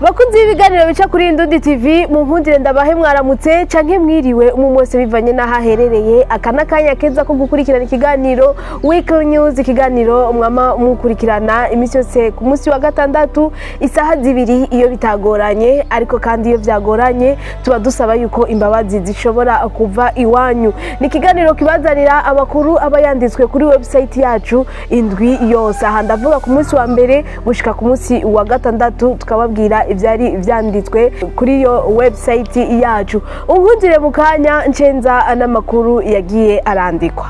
bakunzi b'ibiganiro bica kuri Indundi TV mu nkundire ndabahe mwaramutse canke mwiriwe umwe wese bivanye n'aho aherereye aka n'akanya keza ko gukurikirana ikiganiro Weekly News ikiganiro mwama mukurikirana imisi yose ku munsi wa gatandatu isaha zibiri iyo bitagoranye ariko kandi iyo vyagoranye tuba dusaba yuko imbabazi zishobora kuva iwanyu ni ikiganiro kibazanira amakuru aba yanditswe kuri website yacu indwi yose aha ndavuga ku munsi wa mbere gushika ku munsi wa gatandatu tukababwira ivyari vyanditswe kuri iyo website yacu unkundire mu kanya ncenza n'amakuru yagiye arandikwa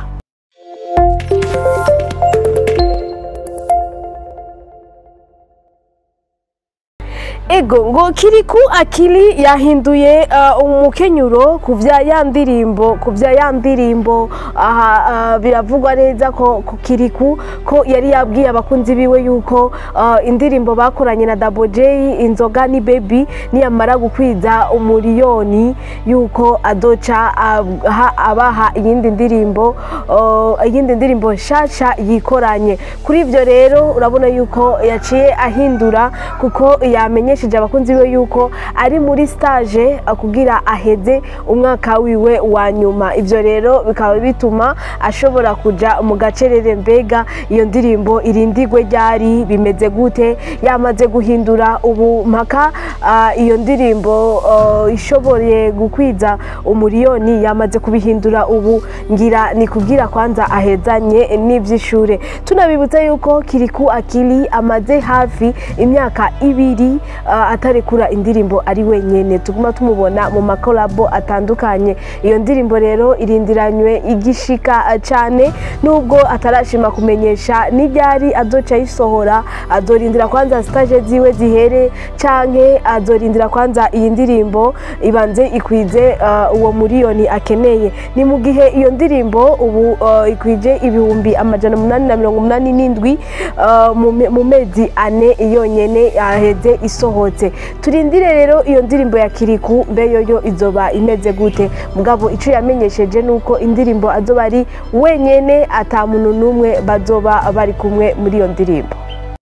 ego ngo kiriku akili yahinduye uh, umukenyuro ku vya ya ndirimbo ku vya ya ndirimbo aha uh, biravugwa neza ko ko kiriku ko yari yabwiye abakunzi biwe yuko uh, indirimbo bakoranye na Double J inzoga ni baby niyamara gukwiza umuriyoni yuko adoca aha abaha iyindi ndirimbo uh, iyindi ndirimbo nshasha yikoranye kuri ivyo rero urabona yuko yaciye ahindura kuko yamenye yamenyesheje abakunzi biwe yuko ari muri stage kugira aheze umwaka wiwe wa nyuma ivyo rero bikaba bituma ashobora kuja mu gacerere mbega iyo ndirimbo irindigwe ryari bimeze gute yamaze guhindura ubu mpaka uh, iyo ndirimbo uh, ishoboye gukwiza umuriyoni yamaze kubihindura ubu ngira ni kugira kwanza ahezanye n'ivy'ishure tunabibutsa yuko kiriku akili amaze hafi imyaka ibiri uh, atarekura indirimbo ari wenyene tuguma tumubona mu makolabo atandukanye iyo ndirimbo rero irindiranywe igishika cane nubwo atarashima kumenyesha n'iryari azoca ayisohora azorindira kwanza stage ziwe zihere canke azorindira kwanza iyi ndirimbo ibanze ikwize uh, uwo muriyoni akeneye ni mu gihe iyo ndirimbo ubu uh, ikwije ibihumbi amajana umunani na mirongo umunani n'indwi uh, mu mezi ane yonyene yaheze isohotse turindire rero iyo ndirimbo ya kiriku mbe yoyo izoba imeze gute mugabo ico yamenyesheje nuko indirimbo azoba ari wenyene ata muntu n'umwe bazoba bari kumwe muri iyo ndirimbo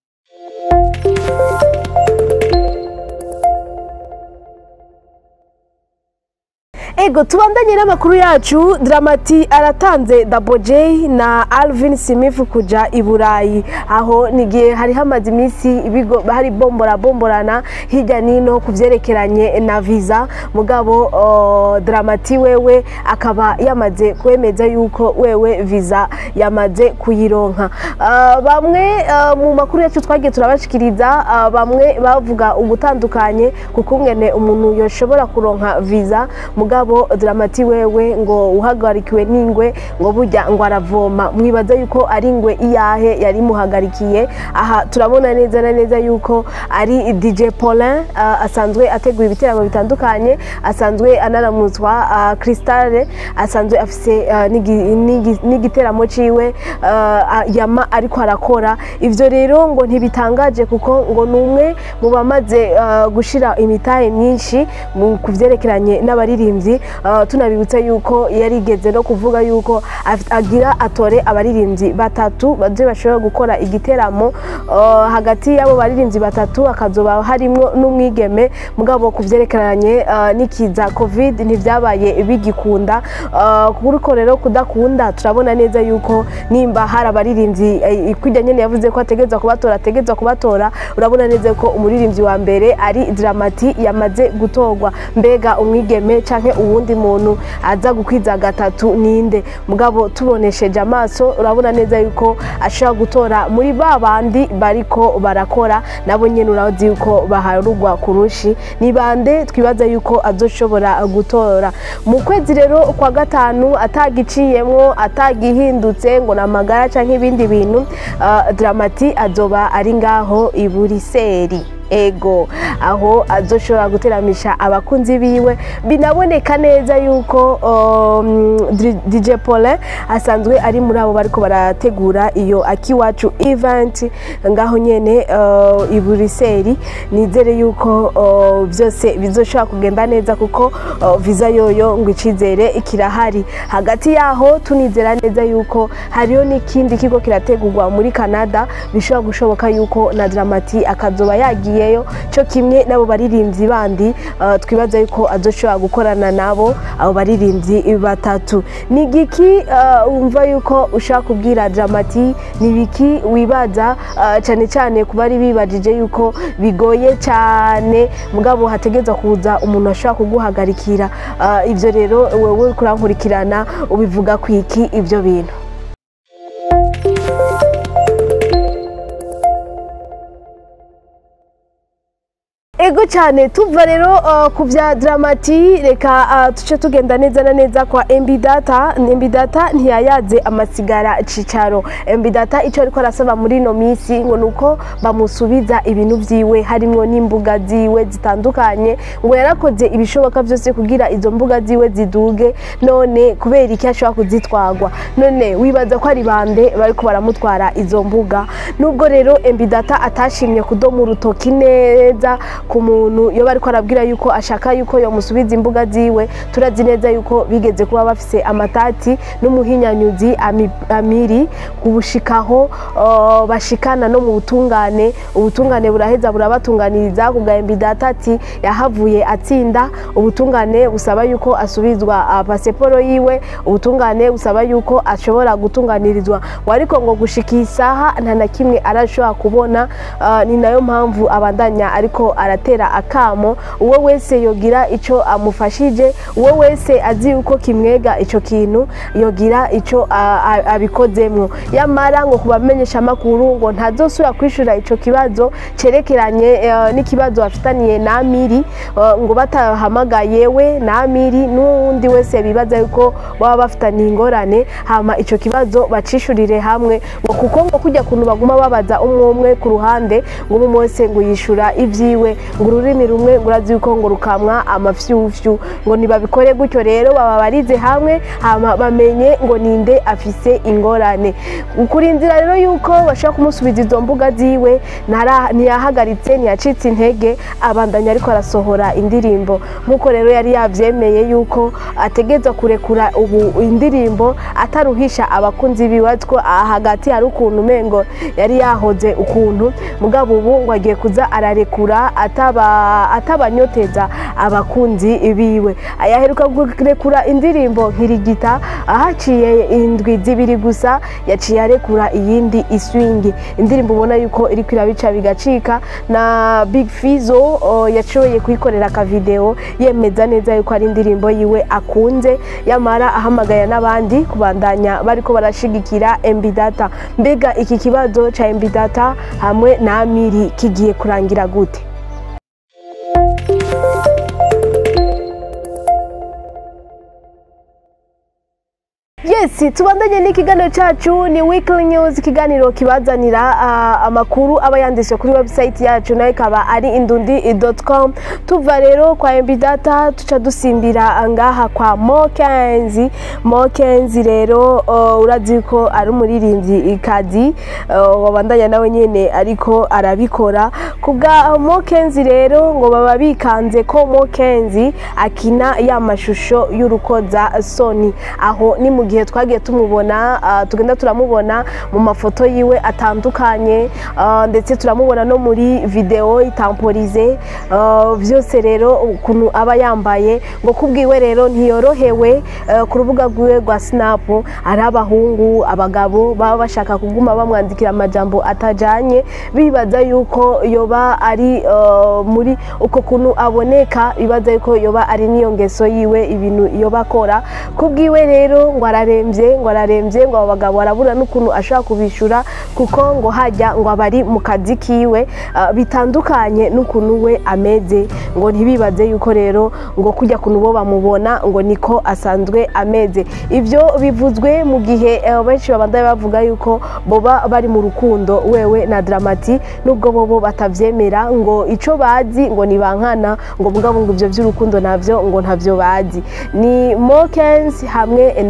ego tubandanye n'amakuru yacu dramati aratanze Double J na Alvin Smith kuja i Burayi aho nigihe hari hamaze iminsi hari bombora bomborana hirya nino kuvyerekeranye na visa mugabo uh, dramati wewe akaba yamaze kwemeza yuko wewe visa yamaze kuyironka uh, bamwe uh, mu makuru yacu twagiye turabashikiriza uh, bamwe bavuga ugutandukanye kukungene umuntu yoshobora kuronka visa mugabo mugabo dramati wewe ngo uhagarikiwe n'ingwe ngo burya ngo aravoma mwibaza yuko ari ingwe iyahe yari muhagarikiye aha turabona neza na neza yuko ari DJ Paulin uh, asanzwe ategura ibiteramo bitandukanye asanzwe anaramutswa uh, Crystale asanzwe afise uh, n'igiteramo ciwe uh, yama ariko arakora ivyo rero ngo ntibitangaje kuko ngo numwe mu bamaze uh, gushira imitahe myinshi mu kuvyerekeranye n'abaririmbyi tunabibutsa yuko yarigeze no kuvuga yuko agira atore abaririmbyi batatu baje bashobora gukora igiteramo hagati y'abo baririmbyi batatu hakazoba harimwo n'umwigeme mugabo ku byerekeranye n'ikiza covid ntibyabaye bigikunda kuko rero kudakunda turabona neza yuko nimba hari abaririmbyi ikwijya nyene yavuze ko ategerezwa kubatora ategerezwa kubatora urabona neza ko umuririmbyi wa mbere ari dramati yamaze gutorwa mbega umwigeme canke uwundi muntu aza gukwiza gatatu ninde mugabo tubonesheje amaso urabona neza yuko ashobora gutora muri ba bandi bariko barakora nabo nyene urazi yuko baharugwa kurushi ni bande twibaza yuko azoshobora gutora mu kwezi rero kwa gatanu atagiciyemwo atagihindutse ngo namagara canke ibindi bintu uh, dramati azoba ari ngaho i buriseri ego aho azoshobora guteramisha abakunzi biwe binaboneka neza yuko um, DJ Paulin asanzwe ari muri abo bariko barategura iyo akiwacu event ngaho nyene uh, i Buriseri nizere yuko uh, byose bizoshobora kugenda neza kuko uh, visa yoyo ngo icizere kirahari hagati yaho tunizera neza yuko hariyo n'ikindi kigo kirategurwa muri Canada bishobora gushoboka yuko na Dramati akazoba yagiye yagiyeyo cyo kimwe n'abo baririmbyi bandi uh, twibaza yuko azoshobora gukorana nabo abo baririmbyi batatu ni giki uh, wumva yuko ushaka kubwira dramati ni biki wibaza uh, cyane cyane ku bari bibajije yuko bigoye cyane mugabo hategeza kuza umuntu ashobora kuguhagarikira uh, ibyo rero wewe kurankurikirana ubivuga ku iki ibyo bintu ego cyane tuva rero uh, ku bya dramati reka uh, tuce tugenda neza na neza kwa MB data MB data ntiyayaze amasigara cicaro MB data icyo ariko arasaba muri ino minsi ngo nuko bamusubiza ibintu vyiwe harimwo n'imbuga ziwe zitandukanye ngo yarakoze ibishoboka byose kugira izo mbuga ziwe ziduge none kubera iki ashobora kuzitwagwa none wibaza ko ari bande bariko baramutwara izo mbuga nubwo rero MB data atashimye kudoma urutoki neza ku muntu iyo bariko arabwira yuko ashaka yuko yomusubiza imbuga ziwe turazi neza yuko bigeze kuba bafise amatati n'umuhinyanyuzi ami- amiri ubushikaho uh, bashikana no mu butungane ubutungane buraheza burabatunganiriza kubwa data ati yahavuye atsinda ubutungane busaba yuko asubizwa uh, pasiporo yiwe ubutungane busaba yuko ashobora gutunganirizwa ngo ariko ngo gushika iyi saha nta na kimwe arashobora kubona uh, ni nayo mpamvu abandanya ariko aratera akamo uwo wese yogira ico amufashije uwo wese azi yuko kimwega ico kintu yogira ico a- a- abikozemwo yamara ngo kubamenyesha amakuru ngo ntazosubira kwishura ico kibazo cerekeranye eh, n'ikibazo bafitaniye na Amiri eh, ngo batahamagaye we na Amiri n'uwundi wese bibaza yuko baba bafitaniye ingorane hama ico kibazo bacishurire hamwe ngo kuko ngo kujya kuntu baguma babaza umwe umwe ku ruhande ngo umwe wese ngo yishura ivyiwe ngo ururimi rumwe ngo urazi yuko ngo rukamwa amafyufyu ngo ntibabikore gutyo rero baba barize hamwe hama bamenye ngo ninde afise ingorane kurindira rero yuko bashobora kumusubiza izo mbuga ziwe ntara- ntiyahagaritse ntiyacitse intege abandanya ariko arasohora indirimbo nk'uko rero yari yavyemeye yuko ategeza kurekura ubu indirimbo ataruhisha abakunzi biwe atwo aha hagati hari ukuntu umengo yari yahoze ukuntu mugabo ubu ngo agiye kuza ararekura ataba atabanyoteza abakunzi biwe yaheruka kurekura indirimbo nkirigita ahaciye indwi zibiri gusa yaciye arekura iyindi iswingi indirimbo ubona yuko iriko irabica bigacika na big fizo o, yashoboye kuyikorera akavideo yemeza neza yuko ari indirimbo yiwe akunze yamara ahamagaya n'abandi kubandanya bariko barashigikira MB data mbega iki kibazo ca MB data hamwe na Amiri kigiye kurangira gute Yes, tubandanye n'ikiganiro cyacu ni Weekly News ikiganiro kibazanira ah, amakuru aba yanditswe kuri website yacu nayo ikaba ari indundi.com tuva rero kwa MB Data tuca dusimbira ngaha kwa Mokenzi Mokenzi rero uh, urazi ko ari umuririmbyi ikazi uh, wabandanya nawe nyene ariko arabikora kubwa Mokenzi rero ngo baba bikanze ko Mokenzi akina ya mashusho y'urukoza soni aho ni mu gihe twagiye tumubona ah, tugenda turamubona mu mafoto yiwe atandukanye ah, ndetse turamubona no muri video itamporize ah, byose rero ukuntu aba yambaye ngo kubwiwe rero ntiyorohewe eh, ku rubuga rwiwe rwa snap ari abahungu abagabo baba bashaka kuguma bamwandikira amajambo atajanye bibaza yuko yoba ari eh, muri uko kuntu aboneka bibaza yuko yoba ari niyo ngeso yiwe ibintu yoba akora kubwiwe rero ngo ararembye ngo ararembye ngo abo bagabo barabura n'ukuntu ashobora kubishura kuko ngo hajya ngo abari mu kazi kiwe ah, bitandukanye n'ukuntu we ameze ngo ntibibaze yuko rero ngo kujya kuntu bo bamubona ngo niko asanzwe ameze ibyo bivuzwe mu gihe eh, benshi babandanya bavuga yuko boba bari mu rukundo wewe na dramati nubwo bobo batavyemera ngo ico bazi ngo ni bankana ngo mugabo ngo ivyo vy'urukundo navyo ngo ntavyo bazi ni Mokens hamwe na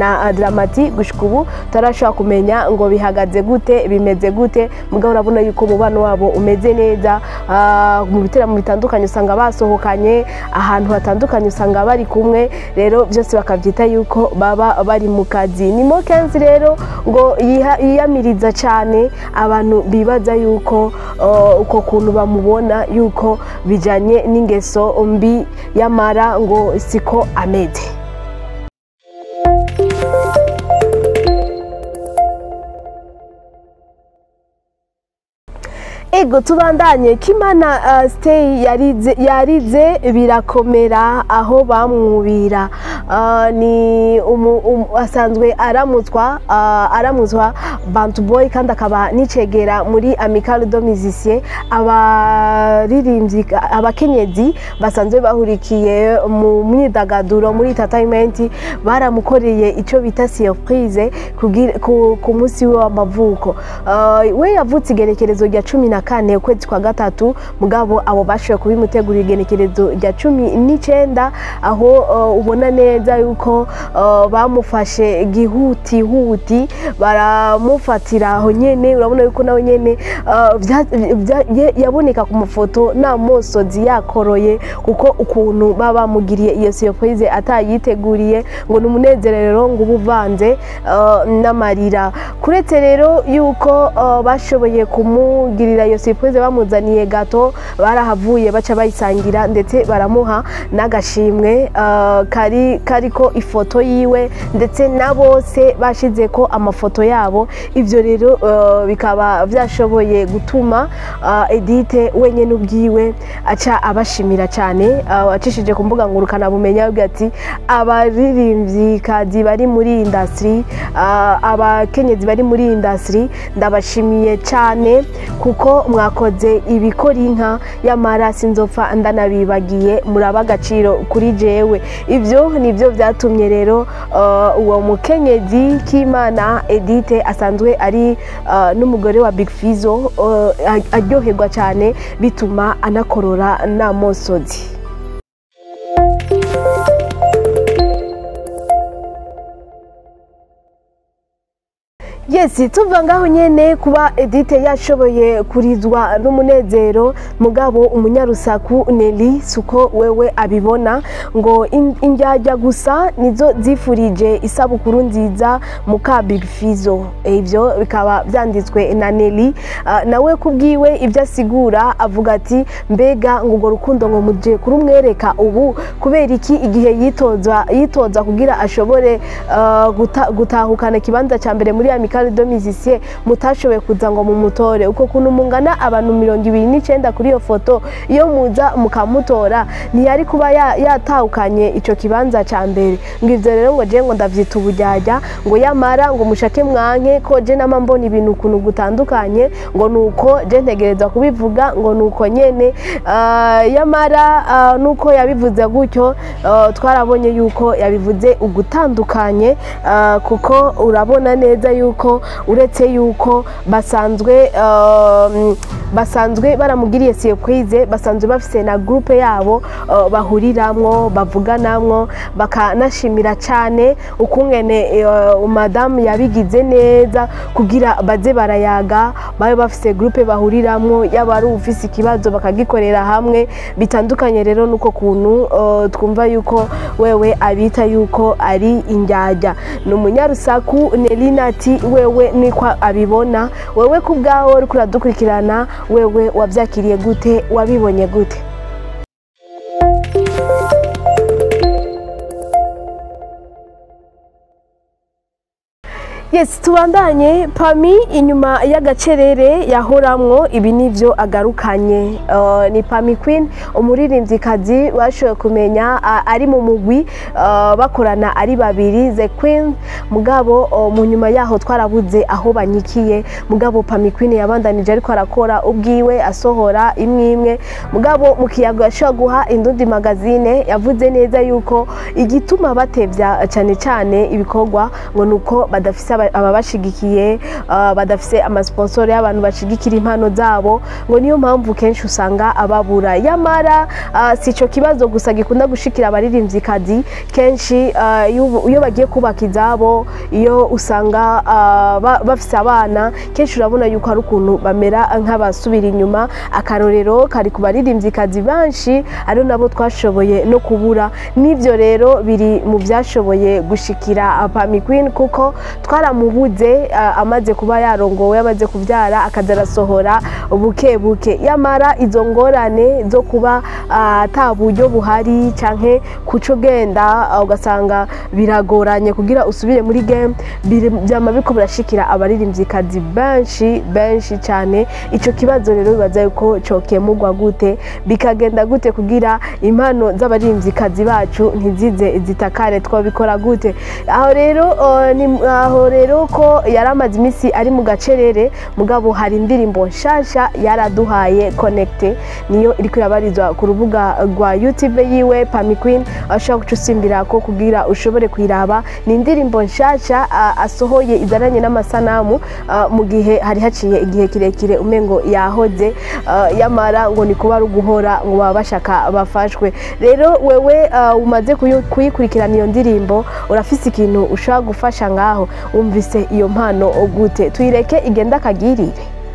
Dramati gushika ubu tarashobora kumenya ngo bihagaze gute bimeze gute mugabo urabona yuko umubano wabo umeze neza ah, mu biteramo bitandukanye usanga basohokanye ahantu hatandukanye usanga bari kumwe rero byose bakabyita yuko baba bari mu kazi ni mo kenzi rero ngo yiha- yiyamiriza cyane abantu bibaza yuko uh, uko kuntu bamubona yuko bijanye n'ingeso mbi y'amara ngo siko ameze ego tubandanye kimana uh, stay yarize, yarize birakomera aho bamwubira uh, ni umu, um, asanzwe aramutswa uh, aramutswa bantu boy kandi akaba nicegera muri amical do musicien abaririmbyi abakenyezi basanzwe bahurikiye mu myidagaduro muri entertainment baramukoreye icyo bita surprise kugira- ku, ku munsi we w'amavuko uh, we yavutse igenekerezo rya cumi na kane ukwezi kwa gatatu mugabo abo bashoboye kubimutegurira igenekerezo rya cumi n'icenda aho uh, ubona neza yuko uh, bamufashe gihutihuti baramufatira aho nyene urabona yuko nawe nyene uh, vya- vya- ye- yaboneka ku mafoto nta mosozi yakoroye kuko ukuntu baba bamugiriye iyo surprise atayiteguriye ngo ni umunezerero ngo uba uvanze uh, n'amarira kuretse rero yuko uh, bashoboye kumugirira iyo surprise bamuzaniye gato barahavuye baca bayisangira ndetse baramuha n'agashimwe uh, kari kariko ifoto yiwe ndetse na bose bashize ko amafoto yabo ivyo rero uh, bikaba byashoboye gutuma uh, Edith wenyene ubwiwe aca abashimira cyane uh, acishije ku mbuga ngurukana bumenya avuga ati abaririmvyikazi bari muri industry uh, abakenyezi bari muri industry ndabashimiye cyane kuko mwakoze ibikora inka yamara sinzopfa ndanabibagiye muraba agaciro kuri jewe ivyo nivyo vyatumye rero uh, uwo mukenyezi k'imana Edith asanzwe ari uh, n'umugore wa Big Fizzo uh, aryoherwa cyane bituma anakorora nta mosozi yes tuva ngaho nyene kuba Edith yashoboye kurizwa n'umunezero mugabo umunyarusaku Nelly suko wewe abibona ngo in- indyarya gusa nizo zifurije isabukuru nziza muka Big Fizzo ivyo bikaba vyanditswe na Nelly Ah, nawe kubwiwe ibyo asigura avuga ati mbega ngo urwo rukundo ngo muje kurumwereka ubu kubera iki igihe yitoza yitoza kugira ashobore ah, guta- gutahukana ikibanza cya mbere muri Amical de Musiciens mutashoboye kuza ngo mumutore uko kuntu mungana abantu mirongo ibiri n'icenda kuri iyo foto iyo muza mukamutora ntiyari kuba ya- yatahukanye ico kibanza cya mbere ngo ivyo rero ngo je ngo ndavyita ubujyajya ngo yamara ngo mushake mwanke ko je nama mbona ibintu ukuntu gutandukanye ngo nuko je ntegereza kubivuga ngo nuko nyene ah, yamara ah, nuko yabivuze gutyo ah, twarabonye yuko yabivuze ugutandukanye ah, kuko urabona neza yuko uretse yuko basanzwe ah, basanzwe baramugiriye surprise basanzwe bafise na groupe yabo ah, bahuriramwo bavuganamwo bakanashimira cyane ukungene eh, madamu yabigize neza kugira baze barayaga babe bafise groupe bahuriramwo yaba ari ufise ikibazo bakagikorera hamwe bitandukanye rero nuko kuntu eh, twumva yuko wewe abita yuko ari indyarya ni umunyarusaku Nelina ati wewe niko abibona wewe ku bwawe uriko uradukurikirana wewe wabyakiriye gute wabibonye gute yes tubandanye pami inyuma y'agacerere yahoramwo ibi nivyo agarukanye Uh, ni pami queen umuririmvyikazi bashoboye kumenya uh, ari mu mugwi uh, bakorana ari babiri the queen mugabo uh, mu nyuma yaho twarabuze aho banyikiye mugabo pami queen yabandanije ariko arakora ubwiwe asohora imwe imwe mugabo mu kiyago yashobora guha indundi magazine yavuze neza yuko igituma batevya cyane cyane ibikorwa ngo nuko badafise badafise aba- ababashigikiye ah, badafise amasponsor y'abantu bashigikira impano zabo ngo niyo mpamvu kenshi usanga ababura yamara ah, si ico kibazo gusa gikunda gushikira abaririmvyikazi kenshi ah, iyo iyo bagiye kubaka izabo iyo usanga ah, ba- bafise abana kenshi urabona yuko hari ukuntu bamera nk'abasubira inyuma akarorero kari ku baririmvyikazi benshi ari nabo twashoboye no kubura n'ivyo rero biri mu vyashoboye gushikira Pami Queen kuko twaramubuze ah, amaze kuba yarongowe amaze kuvyara akaza arasohora buke buke yamara izo ngorane zo kuba ah, ata buryo buhari canke kuco ugenda ah, ugasanga biragoranye kugira usubire muri game biri- vyama biko birashikira abaririmvyikazi benshi benshi cane ico kibazo rero bibaza yuko cokemurwa gute bikagenda gute kugira impano z'abaririmvyikazi bacu ntizize zitakare twabikora gute aho rero uh, ni aho rero ko yari amaze iminsi ari mu gacerere mugabo hari indirimbo nshasha yaraduhaye connecte niyo iriko irabarizwa ku rubuga rwa youtube yiwe Pami Queen ashobora guca usimbira ko kugira ushobore kuyiraba ni indirimbo nshasha uh, asohoye izananye n'amasanamu uh, mu gihe hari haciye igihe kirekire umengo yahoze uh, yamara ngo ni kuba ari uguhora ngo baba bashaka bafashwe rero wewe uh, umaze kuyu- kuyikurikirana iyo ndirimbo urafise ikintu ushobora gufasha ngaho wumvise iyo mpano gute tuyireke igenda akagirire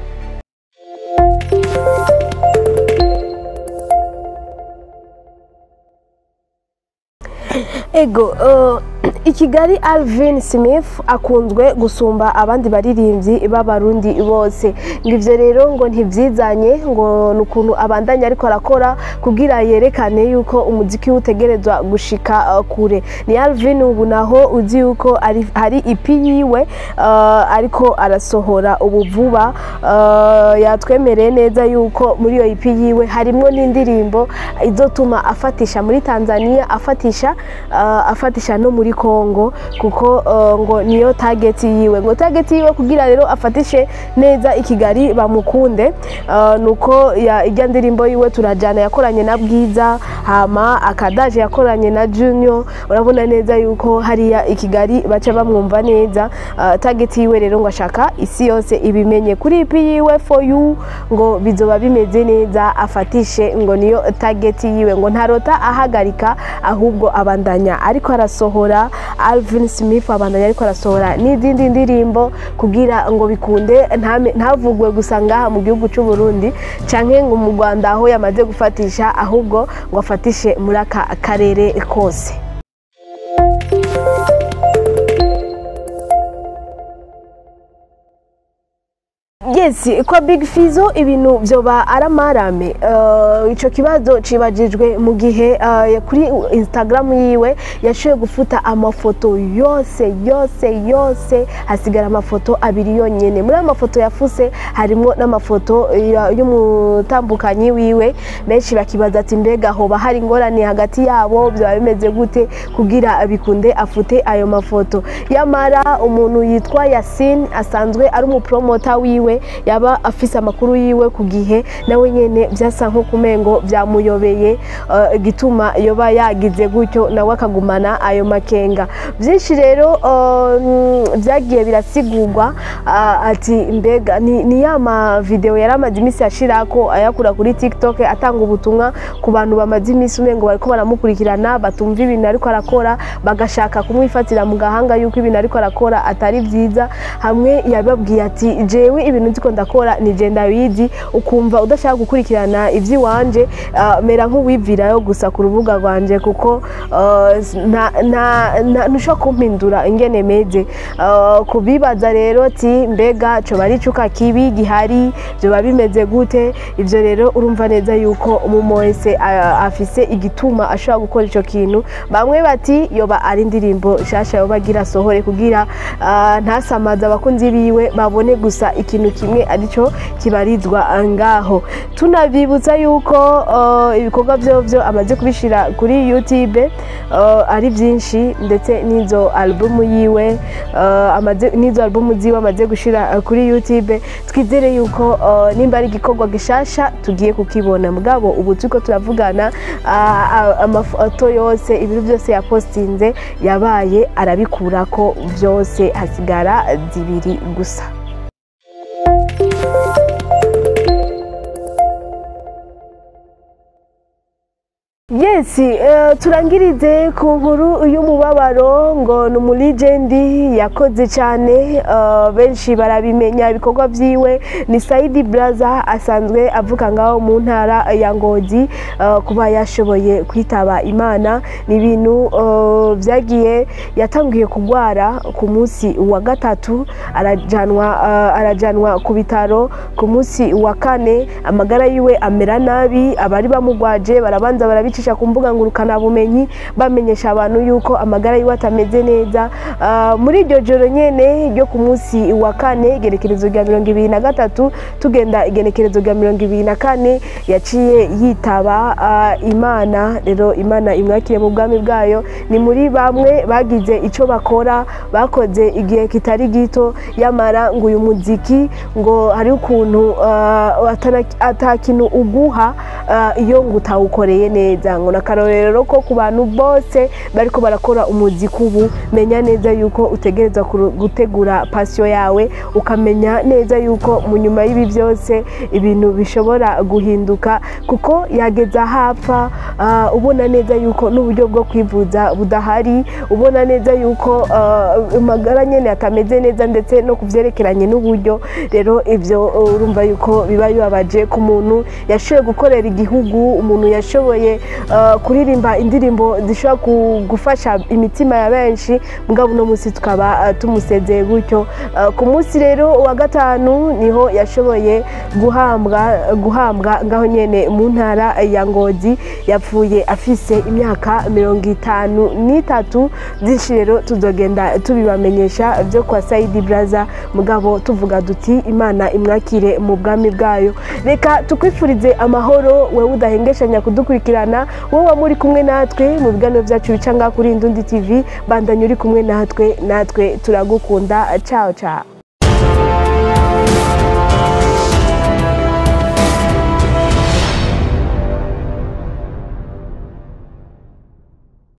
ego uh, i kigali alvin smith akunzwe gusumba abandi baririmbyi b'abarundi bose ngo ivyo rero ngo ntivyizanye ngo ni ukuntu abandanya ariko arakora kugira yerekane yuko umuziki we utegerezwa gushika uh, kure ni alvin ubu naho uzi yuko ari- hari ipi yiwe uh, ariko arasohora ubu vuba uh, yatwemereye neza yuko muri iyo ipi yiwe harimwo n'indirimbo izotuma afatisha muri tanzania afatisha uh, afatisha no muri congo kuko uh, ngo niyo target yiwe ngo target yiwe kugira rero afatishe neza i kigali bamukunde uh, nuko ya- irya ndirimbo yiwe turajana yakoranye na bwiza hama akadaje yakoranye na junior urabona neza yuko hariya i kigali baca bamwumva neza uh, target yiwe rero ngo ashaka isi yose ibimenye kuri ipi yiwe for you ngo bizoba bimeze neza afatishe ngo niyo target yiwe ngo ntarota ahagarika ahubwo abandanya ariko arasohora Alvin Smith abandanya ariko arasohora n'izindi ndirimbo kugira ngo bikunde ntame- ntavugwe gusa ngaha mu gihugu cy'u Burundi canke ngo mu Rwanda aho yamaze gufatisha ahubwo ngo afatishe muri aka karere kose yes kwa big fizo ibintu vyoba aramarame uh, ico kibazo cibajijwe mu gihe uh, kuri instagram yiwe yashoboye gufuta amafoto yose yose yose hasigara amafoto abiri yonyene muri ayo mafoto yafuse harimwo n'amafoto ya- y'umutambukanyi wiwe benshi bakibaza ati mbega hoba hari ingorane hagati yabo byaba bimeze gute kugira bikunde afute ayo mafoto yamara umuntu yitwa Yasin asanzwe ari umupromota wiwe yaba afise amakuru yiwe ku gihe nawe nyene vyasa nko kumengo vyamuyobeye uh, igituma yoba yagize gutyo nawe akagumana ayo makenga vyinshi rero uh, mm, vyagiye birasigurwa uh, ati mbega ni, ni ya ma video yari amaze iminsi ashirako ayakura kuri tiktok atanga ubutumwa ku bantu bamaze iminsi umengo bariko baramukurikirana batumva ibintu ariko arakora bagashaka kumwifatira mu gahanga yuko ibintu ariko arakora atari vyiza hamwe yababwiye ati jewe ibintu ndiko ndakora ni je ndabizi ukumva udashaka gukurikirana ivy'iwanje uh, mera nk'uwivirayo gusa ku rubuga rwanje kuko uh, nta- nta- nta- ntushobora kumpindura ingene meze Uh, kubibaza rero ati mbega coba ari icuka kibi gihari vyoba bimeze gute ivyo rero urumva neza yuko umuntu wese uh, afise igituma ashobora gukora ico kintu bamwe bati yoba ari indirimbo nshasha yoba agira asohore kugira uh, ntasamaze abakunzi biwe babone gusa ikintu kimwe kimwe arico kibarizwa ngaho tunabibutsa yuko uh, ibikorwa vyovyo amaze kubishira kuri youtube uh, ari vyinshi ndetse n'izo albumu yiwe uh, amaze n'izo albumu ziwe amaze gushira uh, kuri youtube twizere yuko uh, nimba ari igikorwa gishasha tugiye kukibona mugabo ubu turiko turavugana uh, uh, amafoto yose ibintu byose yapostinze yabaye arabikurako vyose hasigara zibiri gusa Yes, uh, turangirize ku nkuru y'umubabaro ngo ni umurigendi yakoze cyane uh, benshi barabimenya ibikorwa byiwe ni Saidi Braza asanzwe avuga ngaho mu ntara ya Ngozi uh, kuba yashoboye kwitaba Imana ni ibintu uh, byagiye yatangiye kugwara ku munsi wa gatatu arajanwa uh, arajanwa ku bitaro ku munsi wa kane amagara yiwe amera nabi abari bamugwaje barabanza barabica bicisha ku mbuga ngurukana bumenyi bamenyesha abantu yuko amagara yiwe atameze neza uh, muri iryo joro nyene ryo ku munsi wa kane igenekerezo rya mirongo ibiri na gatatu tugenda igenekerezo rya mirongo ibiri na kane yaciye yitaba uh, imana rero imana imwakire mu bwami bwayo ni muri bamwe bagize ico bakora bakoze igihe kitari gito yamara ngo uyu muziki ngo hari ukuntu uh, ata kintu uguha uh, iyo ngo utawukoreye neza ngo nakarorero ko ku bantu bose bariko barakora umuziki ubu menya neza yuko utegereza gutegura pasiyo yawe ukamenya neza yuko mu nyuma y'ibi byose ibintu bishobora guhinduka kuko yageza hapfa uh, ubona neza yuko n'uburyo bwo kwivuza budahari ubona neza yuko amagara uh, nyene atameze neza ndetse no kuvyerekeranye n'uburyo rero ivyo urumva yuko biba bibabaje ku muntu yashoboye gukorera igihugu umuntu yashoboye kuririmba indirimbo zishobora gufasha imitima ya benshi mugabo uno munsi tukaba tumusezeye gutyo ku munsi rero wa gatanu niho yashoboye guhambwa guhambwa ngaho nyene mu ntara ya ngozi yapfuye afise imyaka mirongo itanu n'itatu byinshi rero tuzogenda tubibamenyesha byo kwa sayidi braza mugabo tuvuga duti imana imwakire mu bwami bwayo reka tukwifurize amahoro wewe udahengeshanya kudukurikirana wowe muri kumwe natwe mu biganiro byacu bica ngaha kuri Indundi TV bandanye uri kumwe natwe natwe turagukunda ciao ciao